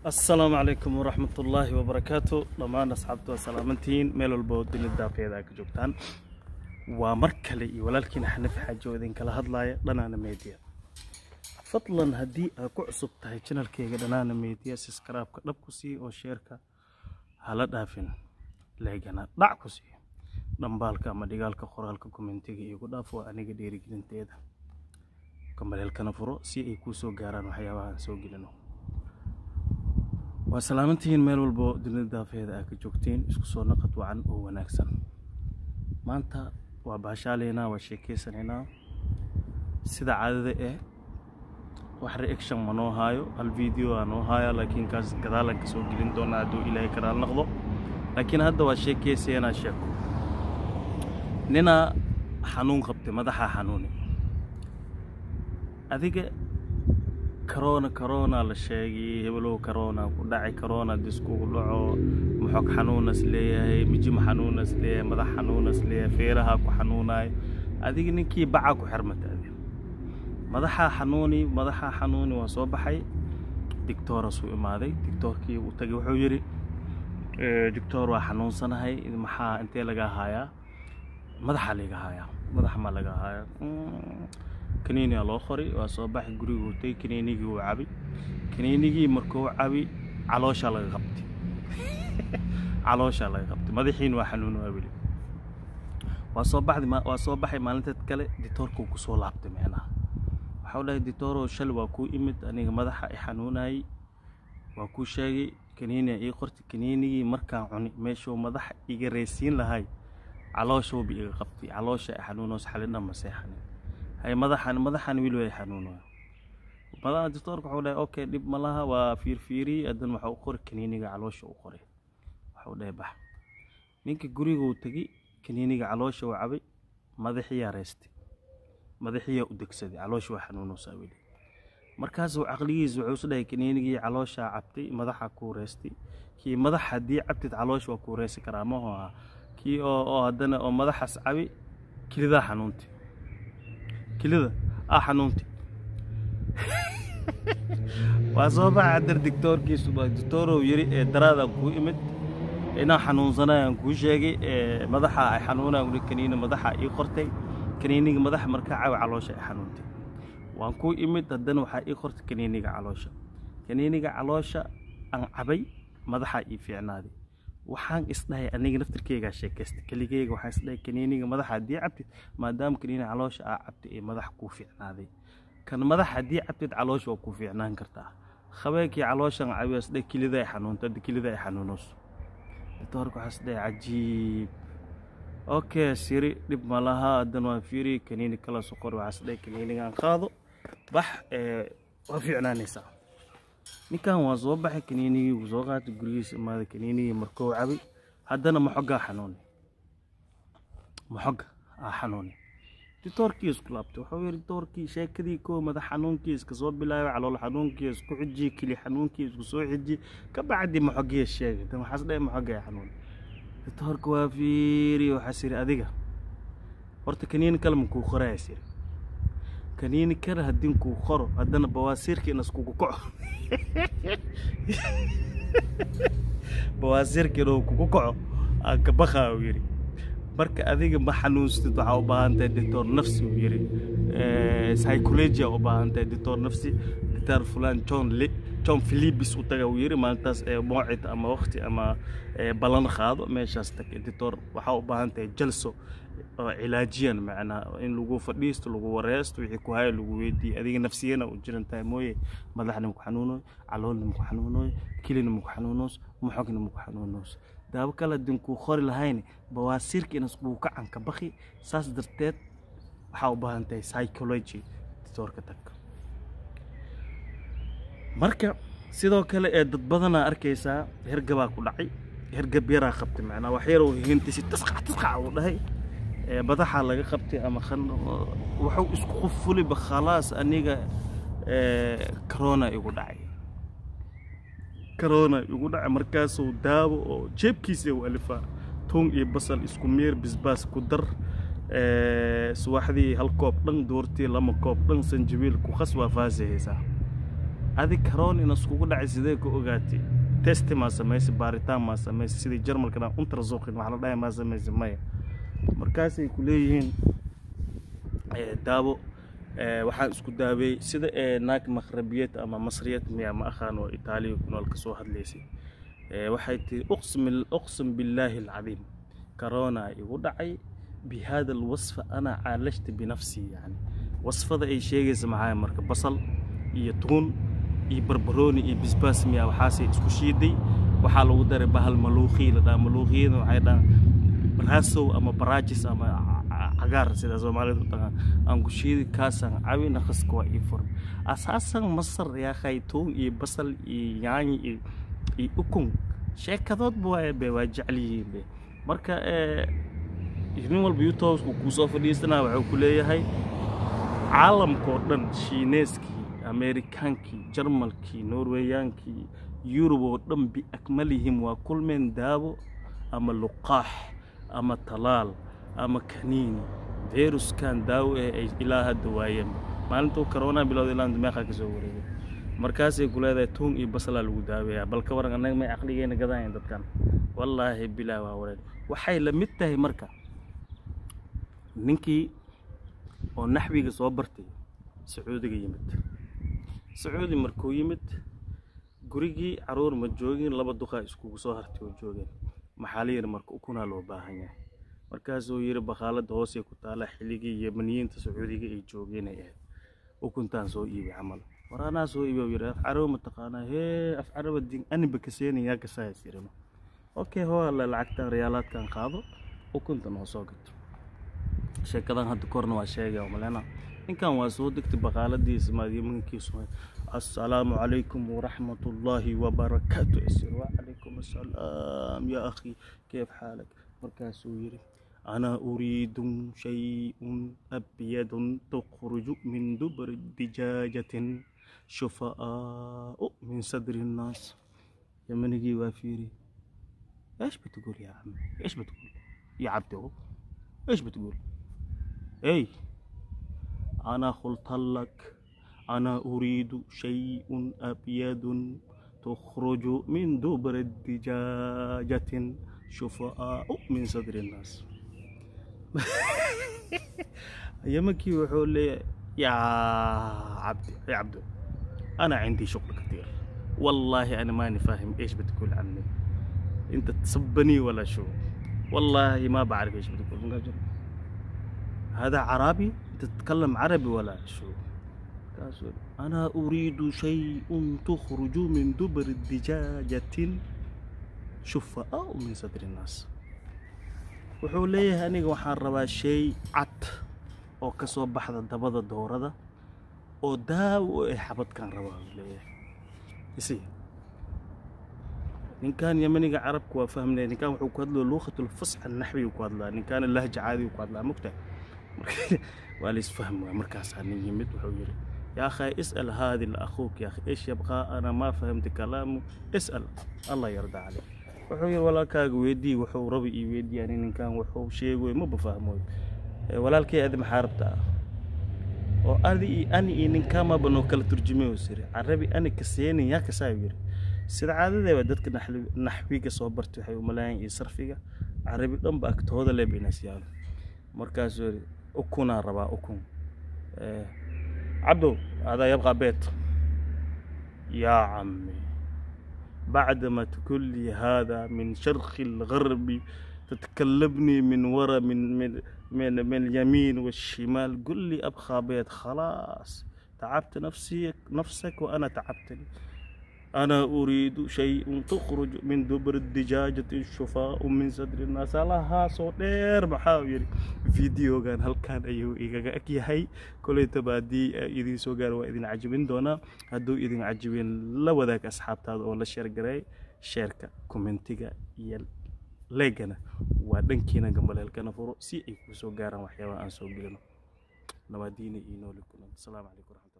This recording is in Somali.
asalaamu calaykum waraxmat ullaahi wabarakaatu dhammaan asxaabta waa salaamantihiin meel walba oo dunida daaqeeda ka joogtaan waa mar kale iyo walaalkiina xanaf xaaji oo idinkala hadlaaya dhanaana media fadlan haddii aad ku cusub tahay janalkeyga dhanaana media siskaraabka dhab ku sii oo sheerka hala dhaafin leegana dhac ku sii dhambaalka ama dhigaalka qoraalka kommentiga iigu dhaaf waa aniga dhiirigelinteeda kamaleelkana furo si ay kuu soo gaaraan waxyaabaha aan soo gelino waa salaamantihiin meel walbo dunida daafeeda aad ka joogtiin isku soo naqad wacan oo wanaagsan maanta waa baashaaleynaa waa sheekeysanaynaa sida caadada eh wax reaction ma noo haayo hal video aa noo haaya laakiin kaas gadaalan ka soo gelin doonaa hadduu ilaahay karaal noqdo laakiin hadda waa sheekeysayanaa sheeko ninaa xanuun qabtay madaxaa xanuuni adiga corona corona la sheegay hebelow corona ku dhacay corona diskugu dhaco maxog xanuunas leeyahay mijimo xanuunas leeyahay madax xanuunas leeyahay feeraha ku xanuunayo adiga ninkii baca ku xirmata adi madaxaa xanuuni madaxaa xanuuni waa soo baxay dictorasuu imaaday dictoorkii uu tagay wuxuu yidhi dictor waa xanuunsanahay maxaa intee laga haayaa madaxaa laga haayaa madax maa laga haayaa kaniiniga loo qoray waa soo baxay guriguu tagay kaniinigii uu cabi kaniinigii markuu cabi calooshaa laga qabtay calooshaa laga qabtay madaxiina waa xanuun waa weli waa soo baxday waa soo baxay maalinteed kale ditoorkuu ku soo laabtay micnaha waxau dhahay ditoorow shal waa kuu imid aniga madaxa i xanuunayay waa kuu sheegay kaniiniga ii qortay kaniinigii markaan cuni meeshuu madaxa iga reysiin lahay calooshauba iga qabtay caloosha i xanuunoos xalidhan ma seexanin hay madaxan madaxan wili way xanuunaya madaxa doctorka wuxuu dhahay okay dhib ma laha waa fiirfiiriyey haddana waxa u qoray kaniiniga caloosha u qoray waxuu dhahay bax ninka guriga uu tegey kaniiniga caloosha uu cabay madaxiyaa reystay madaxiyaa u degsaday caloosha waa xanuunaysaa weli markaasuu caqligiisa wuxuu is dhahay kaniinigii calooshaa cabtay madaxa kuu reystay kii madax haddii cabtid caloosha waa kuu reysi karaa maho aha kii oo oo haddana oo madaxaas cabi kilidaa xanuuntay kilida ah xanuunti waa soo baxa haddar dictoorkiisu dictoorow yiri ee daraadaan kuu imid inaan xanuunsanayaan kuu sheegay ee madaxa ay xanuunaan ui kaniini madaxa ii qortay kaniiniga madaxa markaa cawi caloosha ay xanuuntay waan kuu imid haddana waxaa ii qortay kaniiniga caloosha kaniiniga caloosha aan cabay madaxaa ii fiicnaaday waxaan isdhahay aniga naftirkeygaa sheekaystay keligeyga waxaan isdhahay kaniiniga madaxa haddii cabtid maadaama kaniiniga caloosha aa cabtay ee madax kuu fiicnaaday kan madax haddii cabtid caloosha waa kuu fiicnaan kartaa habeenkii calooshan cabiya isdhahay kilida ay xanuunto hadda kilida ay xanuunayso ditoorka waxaa isdhahay cajiib okay siri dhib ma laha haddana waan fiiri kaniini kala soqor waxaa isdhahay kaniinigaan qaado bax waa fiicnaanaysaa ninkan waa soo baxay kaniinigii wuu soo qaatay gurigiisa imaaday kaniinigii markuu cabay haddana maxogaa xanuuni maxoga aa xanuuni ditoorkii isku laabtay wuxuu yidhi ditoorkii sheekadii koo madax xanuunkii iska soo bilaabay calool xanuunkii isku xijiyey kili xanuunkii isku soo xijiyey ka bacdi maxogii sheegay dan waxaas dhahay maxogaa xanuuni ditoorka waa fiiri waxaas yidhi adiga horta kaniini kale ma kuu qoraayas yidhi kaniini kale haddii kuu qoro haddana bawaasiirka in iskugu kaco bawaasiirka inuu kugu kaco aan ka bakaa uu yidhi marka adiga ma xanuunstid waxaa u baahan tahay doctor nafsi uu yidhi psychologia u baahan tahay doctor nafsi doctor fulan john le john philipis u taga uu yidhi maalintaas moocid ama waqti ama ballan qaado meeshaas tag doctor waxaa u baahan tahay jalso oo cilaajiyan macnaa in lagu fadhiisto lagu wareesto wixii ku haya lagu weydiiye adiga nafsiyana u jiran tahay mooye madaxna maku xanuunoy caloolna maku xanuunoy kilina maku xanuunoos maxogna maku xanuunoos daabo kale hadin kuu qori lahayn bawaasiirka inas kuu kacanka baki saas darteed waxaa u baahan tahay psychology ditoorka tag marka sidoo kale ee dad badanaa arkaysaa hergabaa ku dhacay hergab yaraa qabtay macnaa wax yaroo hintisi tasqac tasqac uu dhahay badaxaa laga qabtay ama wuxuu isku qufuliba khalaas aniga corona igu dhacay corona igu dhacay markaasuu daawo oo jeebkiisa u alifaa tuun iyo basal isku miir bisbaas ku dar subaxdii hal koob dhan doortii lama koob dhan sanjabiil ku khas waa faasihaysaa adi karoon ina iskugu dhacay sidee ku ogaatay testi maa samaysay baaritaan maa samaysay sidii jarmalkana untarasuuqin wax la dhahay maa samaysay maya markaasay ku leeyihiin daawo waxaan isku daaweeyey sida naag makhrabiyad ama masriyad miya ma aqaan oo itaaliya ku nool ka soo hadlaysay waxay tihi uqsim billaahi alcadiim karoona igu dhacay bihada alwasfa ana caalashta binafsii yani wasfada ay sheegaysa maxaa marka basal iyo tuun iyo barbarooni iyo bisbaas miya waxaasay isku shiiday waxaa lagu daray bahal maluuqii la dhaha maluuqiyada waxay dhahaan raasow ama baraajis ama cagaar sida soomaalidu u taqaan aan ku shiidi kaasaan cabi naqaska waa ii furan asaasan masar yaa khaytuun iyo basal iyo yaanyi iyo iyo ukun sheekadoodba waa be waa jecel yihiin be marka nin walba youtubesku kuu soo fadhiisanaa wuxuu ku leeyahay caalamkao dhan shiineeskii ameerikaankii jarmalkii norweyaankii yurub oo dhan biakmalihim waa kulmeen daawo ama luqaax ama talaal ama kaniini viruskan daawo eh ay ilaa hadda waayeen maalintuu corona bilowda ilaa meeqa ka soo wareegay markaasay ku leedahay tuun iyo basalaa lagu daaweeyaa bal ka waran annaga may caqligeena gadanayan dadkan wallaahi bilaah waa wareen waxay la mid tahay marka ninkii oo naxwiga soo bartay sacuudiga yimid sacuudi markuu yimid gurigii caruur ma joogin laba duqaa iskugu soo hartay oo joogeen maxaa la yidhi marka ukunaa loo baahan yahay markaasuu yidhi bakaaladda hoosay ku taala xilligii yemaniyiinta sacuudiga ay joogeenay ahayd ukuntaan soo iibi camal war anaa soo iibi yidhi af carabi ma taqaanaa hee af caraba din aniba kaseenin yaa kasaayas yidhino okay hoo alla lacagtan riyaalaadkan qaado ukunta noo soo gato sheekadan hadda korna waa sheegaya malena ninkan waa soo degtay bakaaladiisa maadyamankiisu assalaamu calaykum waraxmat ullaahi wabarakaatu isir wacalaykum assalaam yaa akhi keef xaalak markaasuu yidhi أنا أريد شيء أبيض تخرج من دبر دجاجة شفاء من صدر الناس يا منجي وافيري ايش بتقول يا عم ايش بتقول يا عبدو ايش بتقول اي انا قلت لك انا اريد شيء ابيض تخرج من دبر الدجاجة شفاء من صدر الناس يمكي وحول لي يا عبد يا عبدو انا عندي شغل كثير والله انا ماني فاهم ايش بتقول عني انت تسبني ولا شو والله ما بعرف ايش بتقول هذا عربي انت تتكلم عربي ولا شو انا اريد شيء تخرج من دبر الدجاجة شفاء من صدر الناس wuxuu leeyahay aniga waxaan rabaa shay cad oo ka soo baxda dabada doorada oo daawo ee xabadkan rabaa uu leeyahay isi ninkan yamaniga carabka waa fahmnaya ninkan wuxuu ku hadlaya luuqatul fasxa naxwigu ku hadlaa ninkaana lahja caadigu ku hadlaa mugta waa la isfahmi waa markaasaa nin yimid wuxuu yidhi يا أخي اسأل هذه لأخوك يا أخي إيش يبغى أنا ما فهمت كلامه اسأل الله يرضى عليك wuxuu yidhi walaalkaaga weydii wuxuu rabi ii weydii ani ninkan wuxuu sheegoy maba fahmoy walaalkay adi maxaa rabtaa oo adi iyo ani iyo ninkaamaba noo kala turjumay oo siri carabi ani kaseenin yaa kasaayu yidhi sida caadadeeba dadka naxwiga soo bartay waxay umalaayaan iyo sarfiga carabi dhanba agtooda le baynas yaalo markaasuu yidhi ukunaa rabaa ukun cabdow adaa yabqaa beet yaa cammi بعدما تقول لي هذا من شرق الغرب تتكلمني من ورا من من من, من اليمين والشمال قل لي ابخى بيت خلاص تعبت نفسي نفسك وانا تعبتني انا اريد شيء تخرج من دبر الدجاجة الشفاء من صدر الناس لها صوت دير محاوير فيديو كان هل كان ايو ايغا اكيهي كل تبادي اذن سو غار واذن عجبين دونا هدو اذن عجبين لا وداك اصحابتاد او لا شير غراي شيركا كومنتيغا يل leegana waa dhankiina gambaleelkana furo si ay ku soo gaaraan waxyaabaha aan soo gelino nabadiina iyo nooli kulan asalaamu calaykum waraxmatulah